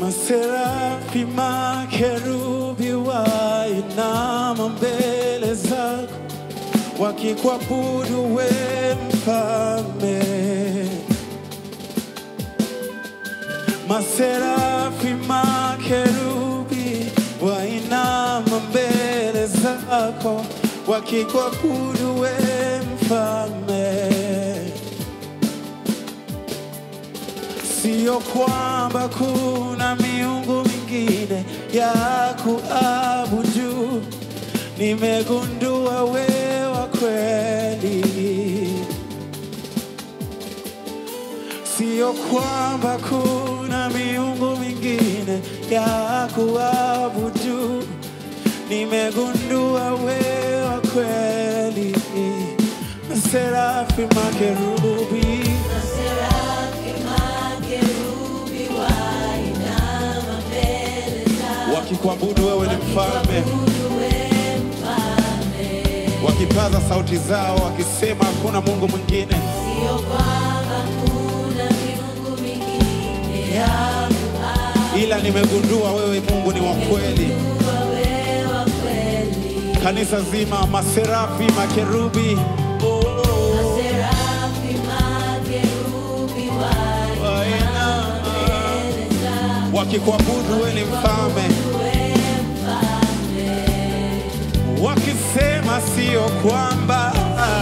Maserafi, makerubi wainama mbele zako wakikuabudu we mfalme. Maserafi, makerubi wainama mbele zako wakikuabudu we mfalme. Sio kwamba kuna miungu mingine ya kuabudu, nimegundua wewa kweli. Sio kwamba kuna miungu mingine ya kuabudu, nimegundua wewa kweli. Serafi, makerubi wakikuabudu wewe ni mfalme, wakipaza sauti zao wakisema hakuna Mungu mwingine. ila nimegundua wewe Mungu ni wa kweli. Kanisa zima, maserafi, makerubi, oh, wainama, wakikuabudu wewe ni mfalme, wakisema sio kwamba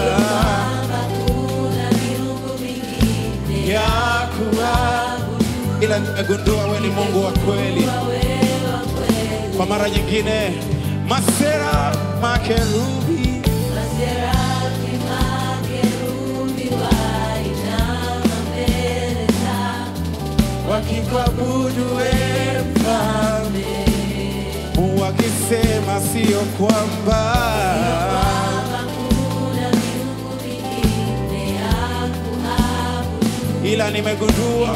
ya kuabudu, ila nimegundua wewe ni Mungu wa kweli. Kwa mara nyingine, masera makerubi wakikuabudu wewe mfalme, wakisema sio kwamba ila nimegundua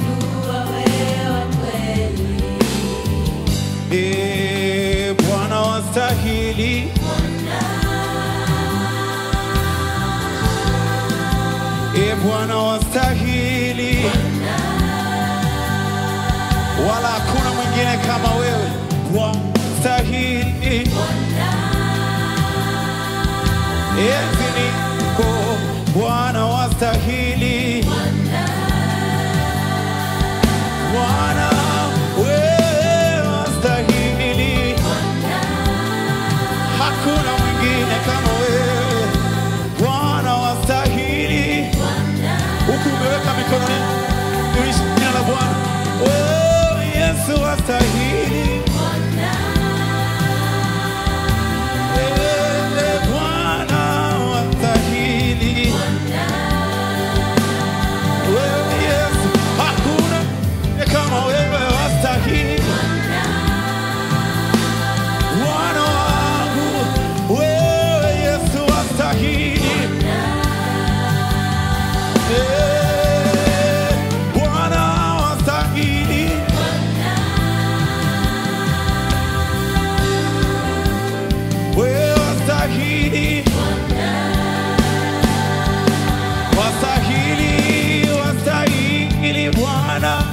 Eh, Bwana wastahili, Eh, Bwana wastahili, wala hakuna mwingine kama wewe. Wastahili, enzi niko Bwana wastahili, Bwana wewe wastahili, hakuna mwingine kama wewe. Bwana wastahili, huku umeweka mikononi tuishi jina la Bwana. Oh, Yesu wastahili, Eh, Bwana wastahili, wewe Yesu, hakuna kama wewe wastahili. Bwana wangu, wewe Yesu wastahili. Eh, Bwana wastahili. Wewe wastahili. Wastahili, wastahili Bwana.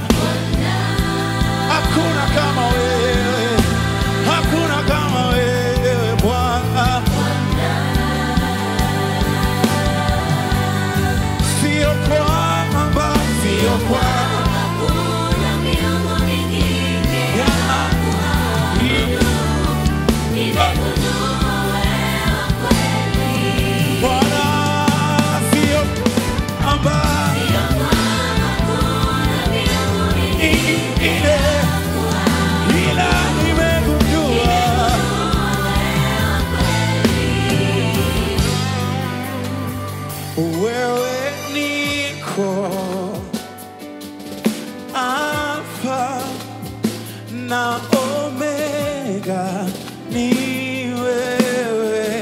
Hakuna kama wewe, hakuna kama wewe Bwana. Sio kwamba, sio kwamba Bwana, sio kwamba ile ila nimegundua wewe niko Alfa na Omega, ni wewe,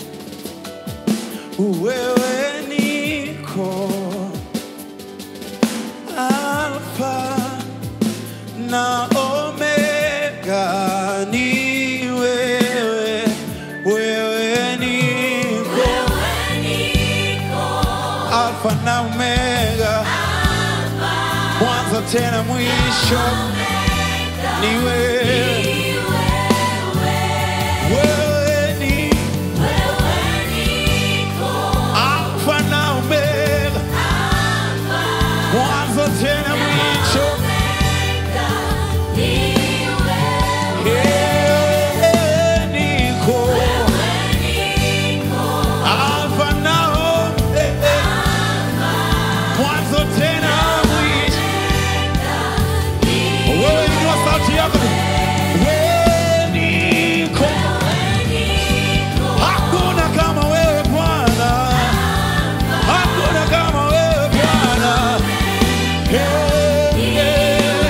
wewe niko Alfa na Omega, ni wewe, wewe niko Alfa na Omega, mwanzo tena mwisho, ni wewe, wewe ni Alfa na Omega, mwanzo tena mwisho. Wewe niko Alfa na Omega, mwanzo tena mwisho. Wewe inua sauti yako. Wewe niko. Hakuna kama wewe Bwana. Hakuna kama wewe Bwana. Hey, hey.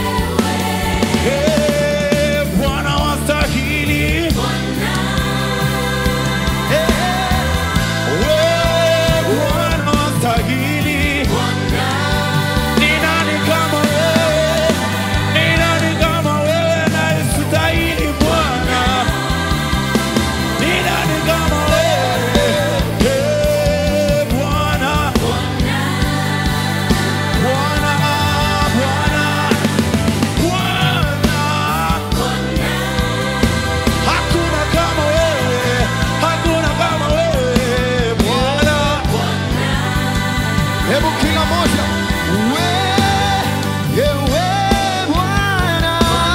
Hey, Bwana wastahili. Hey, wewe Bwana wastahili. Ni nani kama wewe? Ni nani kama wewe anayestahili Bwana? Ni nani kama wewe? Ee Bwana, Bwana, Bwana, Bwana. Hakuna kama wewe, hakuna kama wewe Bwana. Hebu kila moja we, ewe Bwana,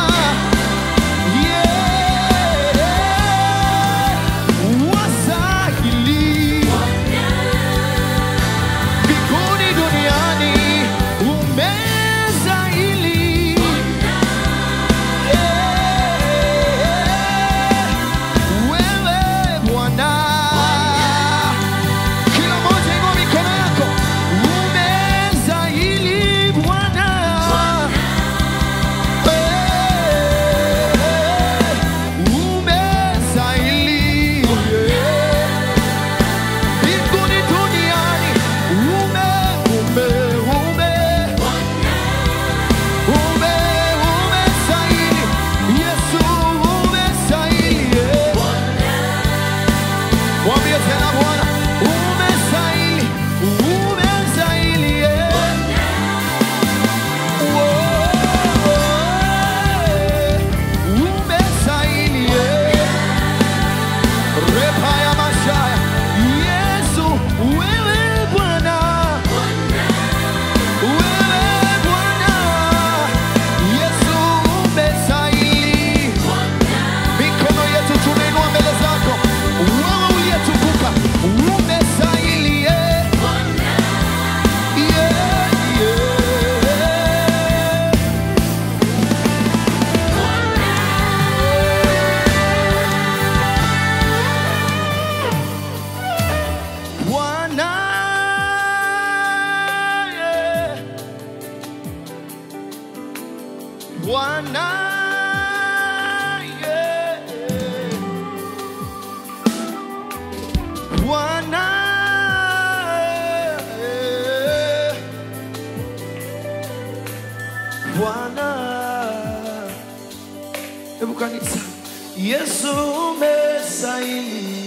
yeah, wastahili mbinguni duniani umestahili, yeah, wewe Bwana kila moja inua mikono yako, umestahili Bwana, Eh, umestahili mbinguni duniani, ume ume ume ume umestahili Yesu, umestahili Mwambie tena Bwana, umestahili, umestahili, yeah. Oh, umestahili, yeah. Repa ya mashaya. Yesu, wewe Bwana, wewe Bwana. Yesu, umestahili. Mikono yetu tunainua mbele zako, wewe uliyetukuka, umestahili, yeah. Yeah, yeah. Bwana, yeah. Bwana, yeah. Bwana, yeah. Bwana, hebu kanisa, Yesu umestahili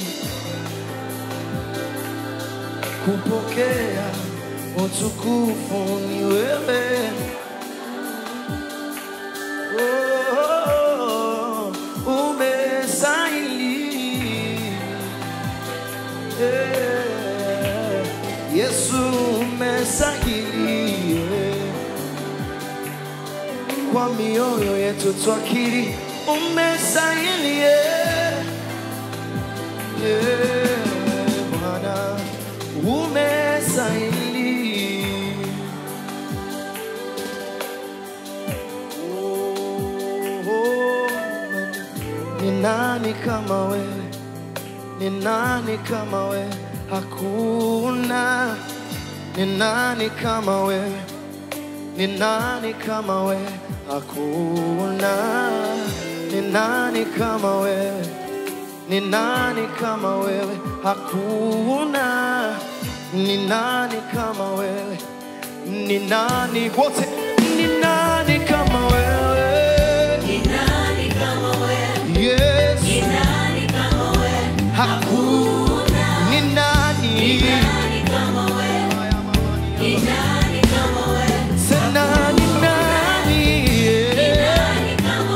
kupokea utukufu ni wewe. Oh, umestahili. Eh, Yesu umestahili. eh. Kwa mioyo yetu twakiri umestahili. eh. Yeah, Bwana umestahili. Oh, oh, ni nani kama wewe? Ni nani kama wewe? Hakuna. Ni nani kama wewe? Ni nani kama wewe? Hakuna. Ni nani kama wewe? Ni nani kama wewe? Hakuna. Ni nani kama wewe? Ni nani wote? Ni nani kama wewe? Yes. Hakuna. Ni nani? Sema ni nani? Yeah.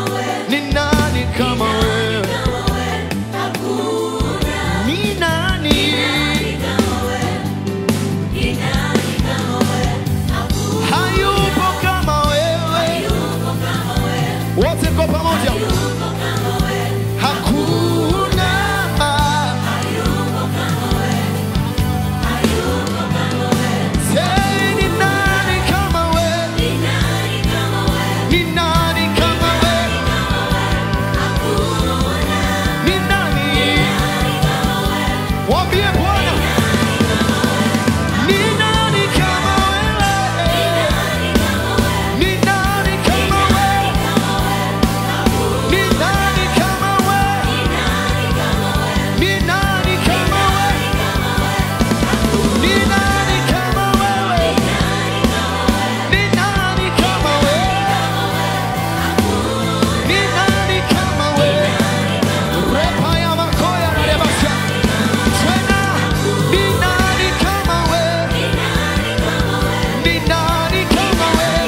Ni nani kama wewe?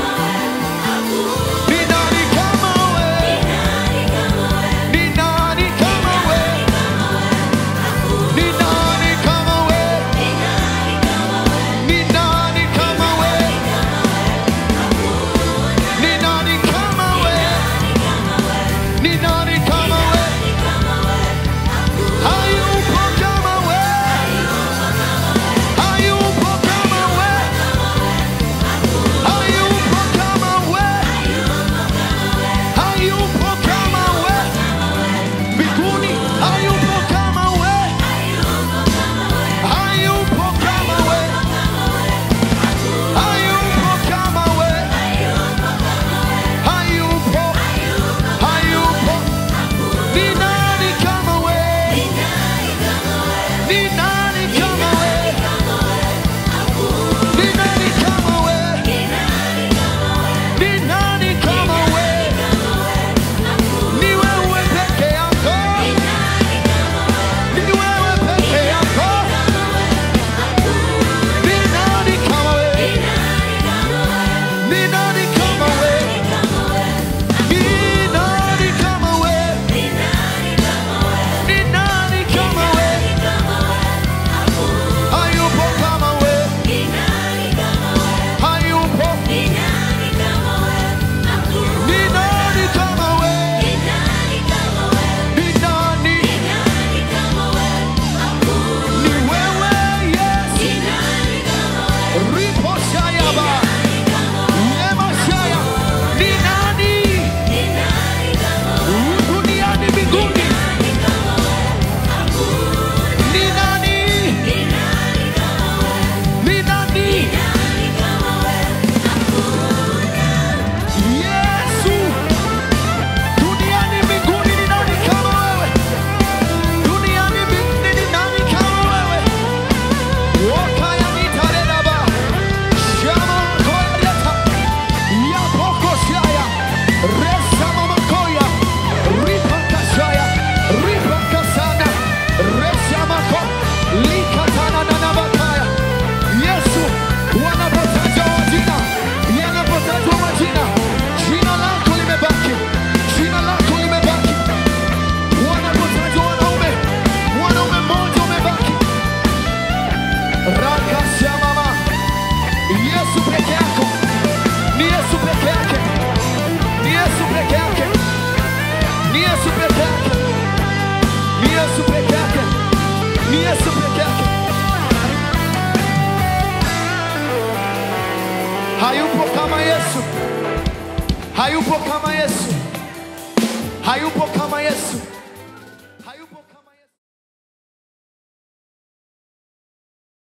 Ni nani kama wewe? Ni nani kama wewe? Ni nani kama wewe? Ni nani kama wewe? Ni nani kama wewe? Ni nani kama wewe? Hayupo kama wewe. Hayupo kama wewe. Hayupo kama wewe. Hayupo kama wewe. Mbinguni hayupo kama wewe. Hayupo kama wewe. Hayupo kama wewe. Hayupo. Hayupo. Ni nani kama wewe? Ni nani kama wewe? Ni nani kama wewe? Ni nani kama wewe? Ni wewe peke yako. Ni wewe peke yako. Ni nani kama wewe? Ni nani kama wewe? Ni nani kama wewe? Ni nani kama wewe? Hayupo kama wewe. Hayupo. Ni nani kama wewe? Ni nani? Ni wewe Yesu. Ripo shayaba. Yema shaya. Ni nani? Duniani mbinguni. Ni nani? Ni nani? Yesu. Duniani mbinguni ni nani kama wewe? Duniani mbinguni ni nani kama wewe? Wakaya nitarelaba. Shama makoya leta. Yapoko shaya. Resa mamakoya. Ripa kashaya. Ripa kasana. Resa mako. Likatana na nabataya. Yesu wanapotajwa majina, yanapotajwa majina, jina lako limebaki, jina lako limebaki. Wanapotajwa wanaume, mwanaume mmoja umebaki. Rakashamama, Yesu peke yako, ni Yesu peke yake, ni Yesu peke yake, ni Yesu peke yake, ni Yesu peke yake, ni Yesu peke yake. Hayupo kama Yesu, hayupo kama Yesu, hayupo kama Yesu.